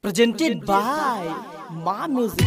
presented by Ma Music.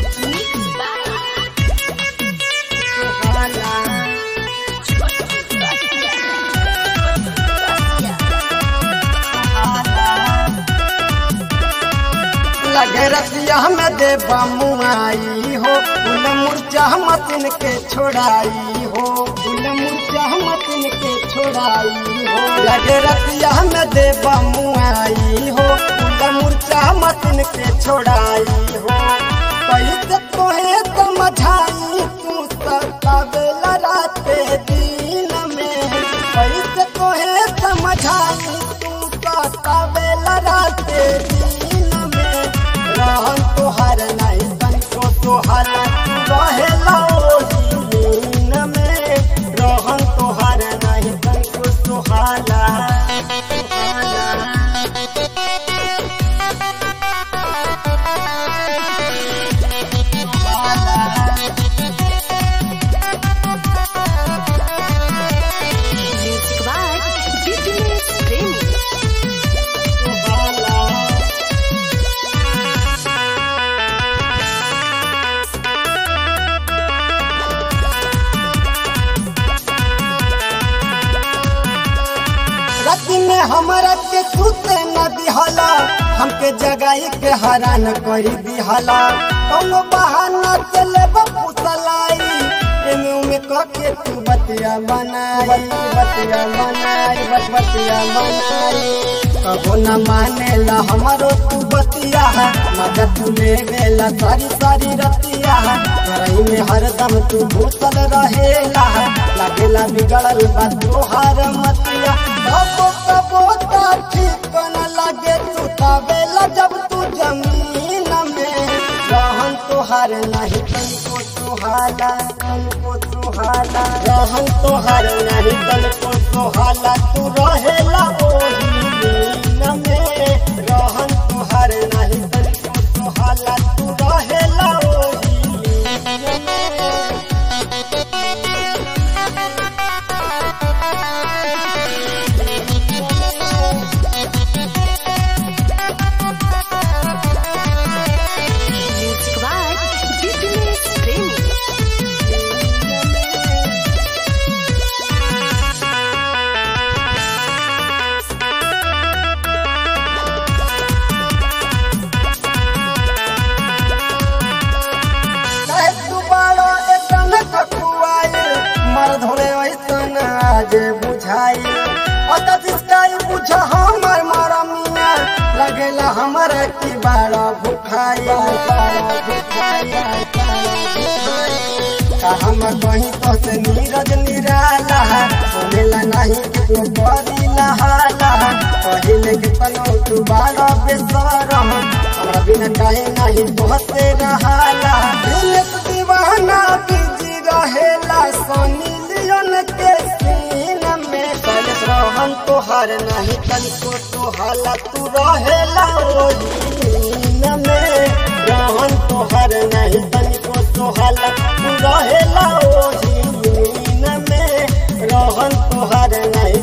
लगे रसिया में दे बमुआई हो उन मुर्चा मतिन के छोड़ाई हो उन मुर्चा मतिन के छोड़ाई हो लगे रसिया में दे बमुआई हो उन मुर्चा मतिन के छोड़ाई हो कैसे तोहे समझाई तू सतावेला राते दिन में कैसे तोहे समझाई तू सतावेला राते दिन में रहन तोहार नहीं तन को तोहार रहेला ओही नीन में रहन तोहार नहीं तन को तोहाला Music by Fitness Remix. राति में हमरा के सुते न दिहला हमके जगाई के हरान करी दिहला कौनो बहाना चले पुतलाई एमे उमे कके तू बतिया बनाई बतिया बनाई बत बतिया बनाई कबो न मानेला हमरो तू बतिया मजा तू लेवेला सारी सारी रतिया रही में हरदम तू भूतल रहेला लागेला बिगड़ल बा तोहार मतिया कबो कबो ता ठीक न लागे तू तावेला जब तू जमीन में रहन तोहार नहीं तनको सुहाला तनको सुहाला रहन तोहार नहीं तनको सुहाला तू रहेला ओही नीन में रहन तोहार नहीं तनको सुहाला तू रहेला ओही नीन में Music by Fitness Remix. काहे तू बाड़ो एतन ककुआई मर धोरे ऐसन आज बुझाई अत जिसकाई बुझ हमर मरमिया लगेला हमर की बाड़ा भुखाई बाड़ा भुखाई का हम कहीं तो से नीरज निराला सुनेला नहीं कितनो बड़ी लहाला पहिले के तनो तू बाड़ा बेसरम हमरा बिना काहे नहीं बहते रहाला दिल तू दीवाना बिजी रहेला सोनी लियोन के सीन में कलस रहन तोहार नहीं तनिको तोहाला तू रहेला ओही नीन में रहन तोहार नहीं तनिको तोहाला तू रहेला ओही नीन में रहन तोहार नहीं